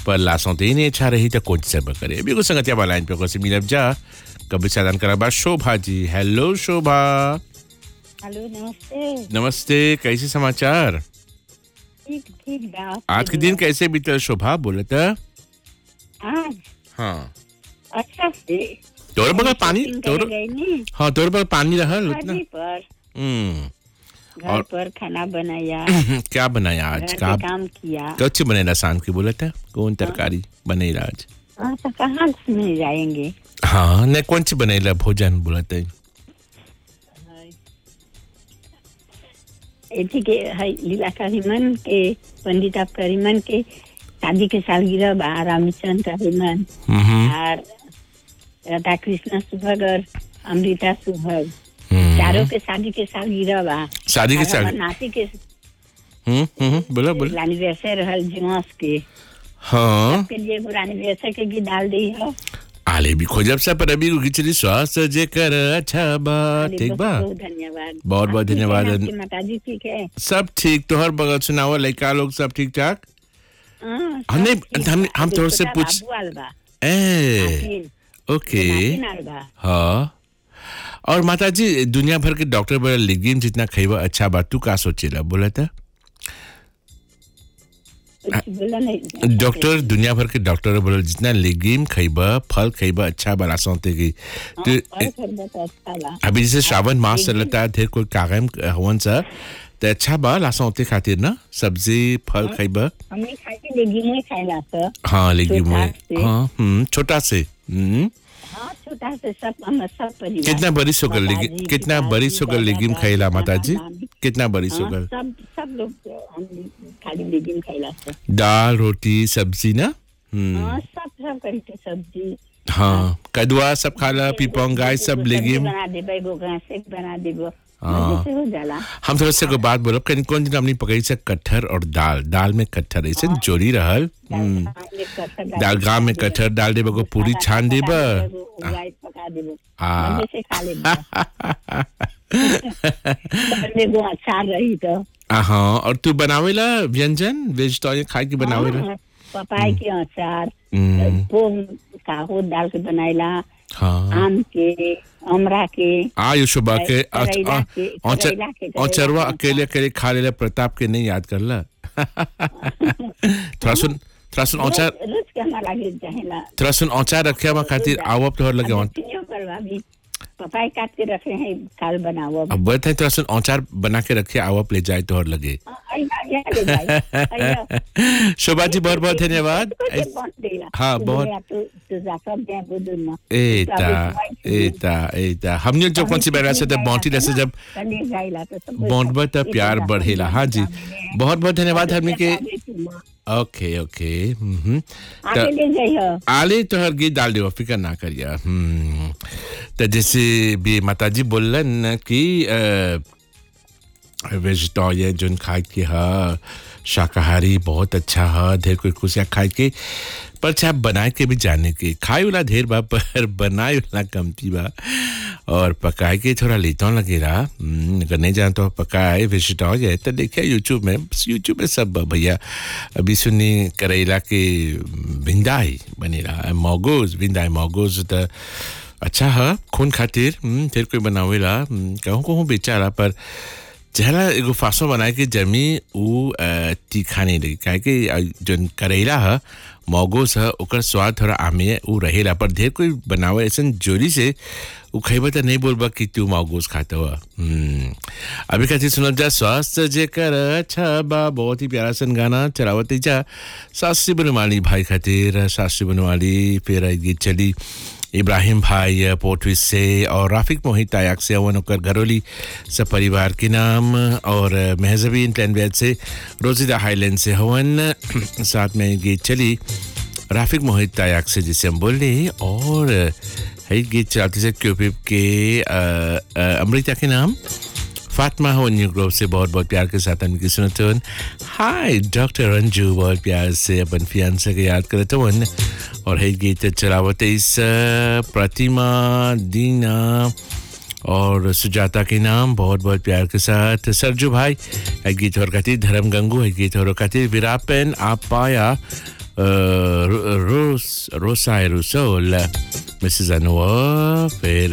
पर लासों ते नहीं अच्छा रही तो कौन सब करे अभी को संगतिया वाला लाइन पे को से मिलब जा कभी साधन करा बा शोभा जी हेलो शोभा हेलो नमस्ते नमस्ते कैसे समाचार ठीक ठीक बा आज के दिन कैसे बीतल शोभा बोले तो आज हाँ अच्छा से तोर बगल पानी शॉपिंग तोर करे गई नी हाँ तोर बगल पानी रहल उतना शादी पर हम्म घर और- पर खाना बनाया क्या बनाया आज घर का के काम किया कच्छ बनेला शाम के बोला था कौन तरकारी बनेला आज हाँ तो कहाँ से मिल जाएंगे हाँ ने कौन सी बनेला भोजन बोला था एथी के है लीला करीमन के पंडिता करीमन के शादी के सालगिरह बा रामचंद्र करीमन हम्म और राधा कृष्ण सुभग और अमृता सुभग हम्म। चारों के शादी के सालगिरह बा शादी के और साल हमर नाती के हम्म हम्म बोला बोला एनिवर्सरी रहल जुआस के हाँ के लिए एगो एनिवर्सरी के गीत डाल दी है आले भी खोजब सा पर अभी खिचड़ी स्वास्थ्य जे कर अच्छा बा ठीक बा बहुत धन्यवाद बहुत बहुत आप ठीक है धन्यवाद। ना? आपकी माताजी ठीक है सब ठीक तोहर बगल सुनाओ लड़का लोग सब ठीक ठाक हाँ, सब हमने- ठीक हम- बा। हम अभी तोहर से छोटा पूछ- बाबू आल बा, ए नातिन, ओके नातिन आल बा। हाँ और माता जी दुनिया भर के डॉक्टर बोला लेगिन जितना खइबा अच्छा बा तू का सोचेला बोला था कुछ बोला नहीं डॉक्टर दुनिया भर के डॉक्टर बोला जितना लेगिम खइबा फल खइबा अच्छा बा लासोते की हाँ, तो और खरीदा तो अच्छा बा अभी जैसे श्रावण मास चलता है ढेर कोई कागम हवन सा तो अच्छा बा लासोते खातिर ना सब्जी फल खइबा हमने खाई के लेगी नहीं खाएला तो हाँ लेगिम छोटा में से। हाँ हम्म, छोटा से हम्म हाँ छोटा से सब हम सब परिवार कितना बरिस होकर माताजी, लेगिम कितना पिताजी, बरिस होकर दादा, लेगिम दादी, खइला नाना, माता जी नानी। कितना बरिस हाँ, होकर सब सब लोग हम खाली लेगी खाएला तो दाल रोटी सब्जी ना हम्म हाँ सब सब करी के सब्जी हाँ कदुआ सब खाला पिपंग गाय सब सब्जी लेगिम बना देबे एगो से बना देबो हाँ। मजे से हो जाला हम थोड़ा से को बात बोलो कहीं कौन दिन हमने पकड़ी से कटहर और दाल दाल में कटहर ऐसे जोड़ी रहल हम्म। दाल गाँव में कटहर डाल देबो को पूरी छान देबो पका देबो हाँ। मजे से खा लेबो एगो अचार रही तो आ, हाँ और तू बनावेला व्यंजन वेजिटेरियन खाए के बनावेला हाँ, पपाई के अचार हम्म, पोम काहो डाल के बनाइला हाँ आम के अमरा के आयु सुबह के करैला के- करैला के- औचरवा करैला के अकेले अकेले खा लेला प्रताप के नहीं याद करला थोड़ा सुन थोड़ा सुन औचार रोज रोज के हमारा लगे चाहेला थोड़ा सुन औचार रखे हुआ खातिर आवब तोहर लगे औ- अभी करवा भी पपाई काट के रखे हैं काल बनाओ अब अब बता थोड़ा सुन औचार बना के रखे आवप ले जाए तोहर लगे अइया, अइया ले भाई, अइया। शोभा जी बहुत बहुत धन्यवाद कुछ बन देला। हाँ, तू बहुत- बोला, तू- तू जा सब दे बुदुन में। एता तू अभी एता एता हमने जो कौन सी बैरा से जब बाउंटी रसे जब कने जाइला तो सब बाउंटबा तब प्यार इतना बढ़ेला हाँ जी आगे बहुत बहुत धन्यवाद हमने के आगे तू माँ। ओके ओके हम्म आगे ले जाइयो आले तो हर गीत डाल दियो फिकर ना करिया हम्म तो जैसे भी माताजी बोलन कि वेजिटेरियन जोन खाए के हा शाकाहारी बहुत अच्छा हा ढेर कोई खुशियाँ खाए के पर चाहे बनाए के भी जाने के खाए वाला ढेर बा पर बनाए वाला कमती बा और पकाए के थोड़ा लेता लगेला हम्म, अगर नहीं जान तो पकाए वेजिटेरियन तो देखिए यूट्यूब में यूट्यूब में सब बा भैया अभी सुनी करेला के भिंदाई बनेला मोगोज भिंदाई मोगोज तो अच्छा है खून खातिर हम्म, ढेर कोई बनावेला हम्म, कहूँ कहूँ बेचारा पर जहला एगो फासो बनाए के जमी उ अ, तीखा नहीं लगी काहे कि अ, जौन करेला है मोगोस है ओकर स्वाद थोड़ा आमे उ रहेला पर ढेर कोई बनावे ऐसा जोरी से उ खइबा तो नहीं बोलबा कि तू मोगोस खाता हुआ अभी खातिर सुनल जा स्वास्थ्य जे कर अच्छा बा बहुत ही प्यारा सन गाना चलावत जा सासी बनवाली भाई खातिर सासी बनवाली फिर आई गीत चली इब्राहिम भाई पोर्टविस से और राफिक मोहित आयाक से अवन ओकर घरोली सब परिवार के नाम और महजबीन प्लानवेद से रोजिदा हाईलैंड से हवन साथ में गीत चली राफिक मोहित आयाक से जिसे हम बोल रहे हैं और है गीत चलाते से क्यूपिप के अ, अ, अमृता के नाम फातिमा हो न्यू ग्रोव से बहुत बहुत प्यार के साथ उनकी सुनते हुन हाय डॉक्टर रंजू बहुत प्यार से अपन फियांसे के याद करते हुन और है गीत चलावत इस प्रतिमा दीना और सुजाता के नाम बहुत बहुत प्यार के साथ सरजू भाई है गीत और खातिर धर्म गंगू है गीत और खातिर विरापन आप पाया रोस रोसा एरोसोल मिसेस अनवर फिर